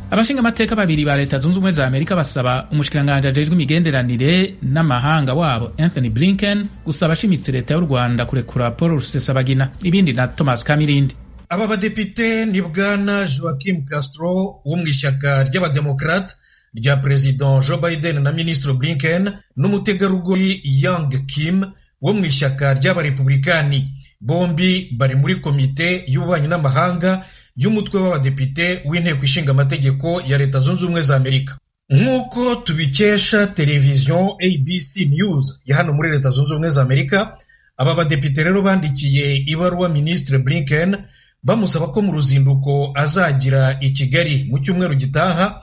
abashinga amateka babiri ba leta zunze ubumwe za amerika basaba umushikiranganji ajejwe imigenderanire n'amahanga wabo anthony blinken gusaba ashimitse leta y'u rwanda kurekura paul rusesabagina ibindi na thomas kamirindi aba badepite ni bwana joaquim castro wo mu ishyaka ry'abademokrate rya perezida joe biden na minisitiri blinken n'umutegarugori yang kim wo mu ishyaka ry'abarepublikani bombi bari muri komite y'ububanyi n'amahanga y'umutwe w'abadepite w'inteko ishinga amategeko ya leta zunze ubumwe za amerika nk'uko tubikesha televiziyo abc news ya hano muri leta zunze ubumwe za amerika aba badepite rero bandikiye ibaruwa minisitiri blinken bamusaba ko mu ruzinduko azagira i kigali mu cyumweru gitaha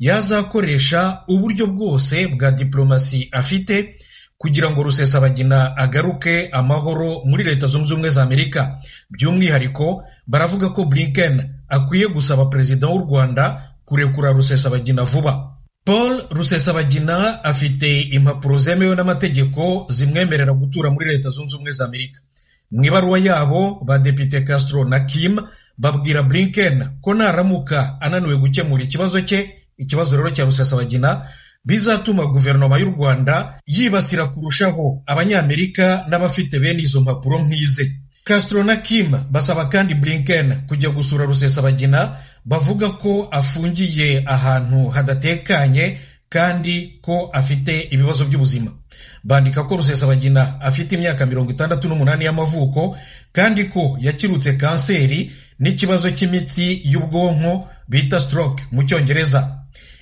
yazakoresha uburyo bwose bwa diplomasi afite kugira ngo rusesabagina agaruke amahoro muri leta zunze ubumwe za amerika by'umwihariko baravuga ko blinken akwiye gusaba perezida w'u rwanda kurekura rusesabagina vuba paul rusesabagina afite impapuro zemewe n'amategeko zimwemerera gutura muri leta zunze ubumwe za amerika mu ibaruwa yabo badepite castro na kim babwira blinken ko naramuka ananiwe gukemura ikibazo cye ikibazo rero cya rusesabagina bizatuma guverinoma y'u rwanda yibasira kurushaho abanyamerika n'abafite bene izo mpapuro nk'ize castro na kim basaba kandi blinken kujya gusura rusesabagina bavuga ko afungiye ahantu hadatekanye kandi ko afite ibibazo by'ubuzima bandika ko rusesabagina afite imyaka mirongo itandatu n'umunani y'amavuko kandi ko yakirutse kanseri n'ikibazo cy'imitsi y'ubwonko bita stroke mu cyongereza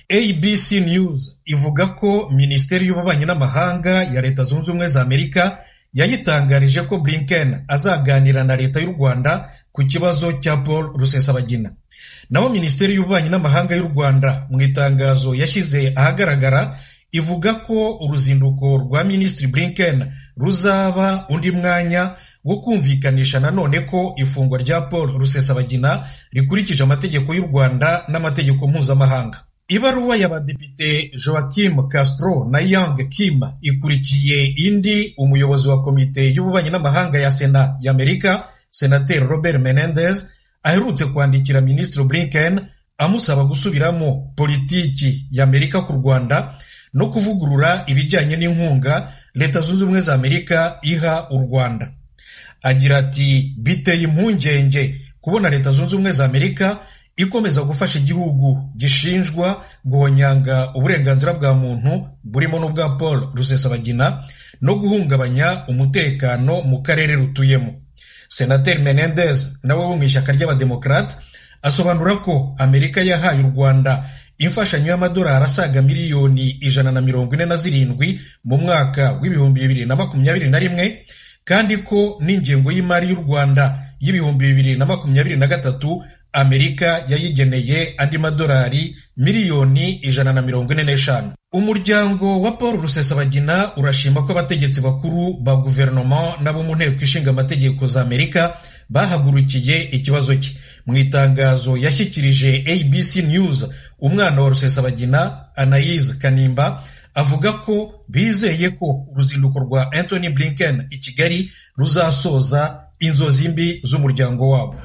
abc news ivuga ko minisiteri y'ububanyi n'amahanga ya leta zunze ubumwe za amerika yayitangarije ko blinken azaganira na leta y'u rwanda ku kibazo cya paul rusesabagina naho minisiteri y'ububanyi n'amahanga y'u rwanda mu itangazo yashyize ahagaragara ivuga ko uruzinduko rwa minisitiri blinken ruzaba undi mwanya wo kumvikanisha nanone ko ifungwa rya paul rusesabagina rikurikije amategeko y'u rwanda n'amategeko mpuzamahanga ibaruwa y'abadepite joaquim castro na yang kim ikurikiye indi umuyobozi wa komite y'ububanyi n'amahanga ya sena y'amerika senateri robert menendez aherutse kwandikira minisitiri blinken amusaba gusubiramo politiki y'amerika ku rwanda no kuvugurura ibijyanye n'inkunga leta zunze ubumwe za amerika iha u rwanda agira ati biteye impungenge kubona leta zunze ubumwe za amerika ikomeza gufasha igihugu gishinjwa guhonyanga uburenganzira bwa muntu burimo n'ubwa paul rusesabagina no guhungabanya umutekano mu karere rutuyemo senateri menendez nawe wo mu ishyaka ry'abademokarate asobanura ko amerika yahaye u rwanda imfashanyo y'amadolari asaga miliyoni ijana na mirongo ine na zirindwi mu mwaka w'ibihumbi bibiri na makumyabiri na rimwe kandi ko n'ingengo y'imari y'u rwanda y'ibihumbi bibiri na makumyabiri na gatatu amerika yayigeneye andi madolari miliyoni ijana na mirongo ine n'eshanu umuryango wa paul rusesabagina urashima ko abategetsi bakuru ba guverinoma n'abo mu nteko ishinga amategeko za amerika bahagurukiye ikibazo cye mu itangazo yashyikirije abc news umwana wa rusesabagina anayize kanimba avuga ko bizeye ko uruzinduko rwa anthony blinken i kigali ruzasoza inzozi mbi z'umuryango wabo